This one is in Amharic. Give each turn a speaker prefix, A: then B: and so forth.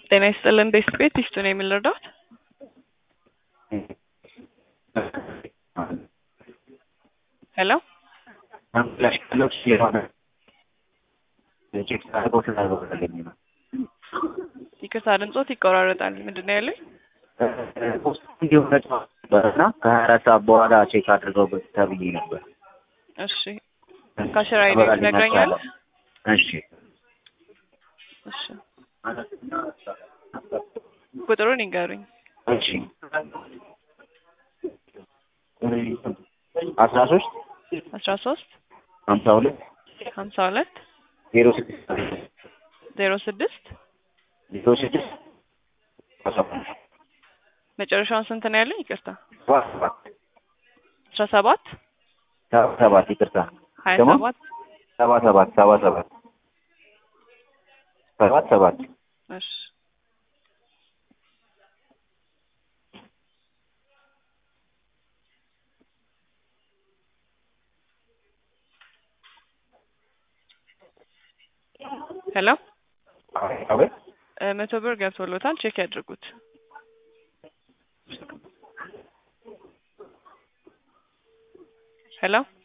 A: ጤና ይስጥልን ቤስት ቤት ይስጡ ነው የምንረዳት ሄሎ ይቅርታ ድምጾት ይቆራረጣል። ምንድን ነው ያለኝ?
B: ነበርና ከሀያ አራት ሰዓት በኋላ ቼክ አድርገው ተብዬ ነበር።
A: እሺ ካሽራ አይዲ ትነግረኛለህ?
B: እሺ
A: እሺ ቁጥሩን ይንገሩኝ።
B: እሺ አስራ ሶስት
A: አስራ ሶስት
B: ሀምሳ ሁለት
A: ሀምሳ ሁለት
B: ዜሮ ስድስት
A: ዜሮ ስድስት
B: ዜሮ ስድስት
A: መጨረሻውን ስንት ነው ያለኝ? ይቅርታ
B: ሰባት ሰባት
A: አስራ ሰባት
B: ሰባ ሰባት ይቅርታ
A: ሀያ
B: ደግሞ
A: ሰባት
B: ሰባ ሰባት ሰባ ሰባት ሰባት ሰባት
A: እሺ ሄሎ
B: አቤት
A: እ መቶ ብር ገብቶሎታል። ቼክ ያድርጉት። ሄሎ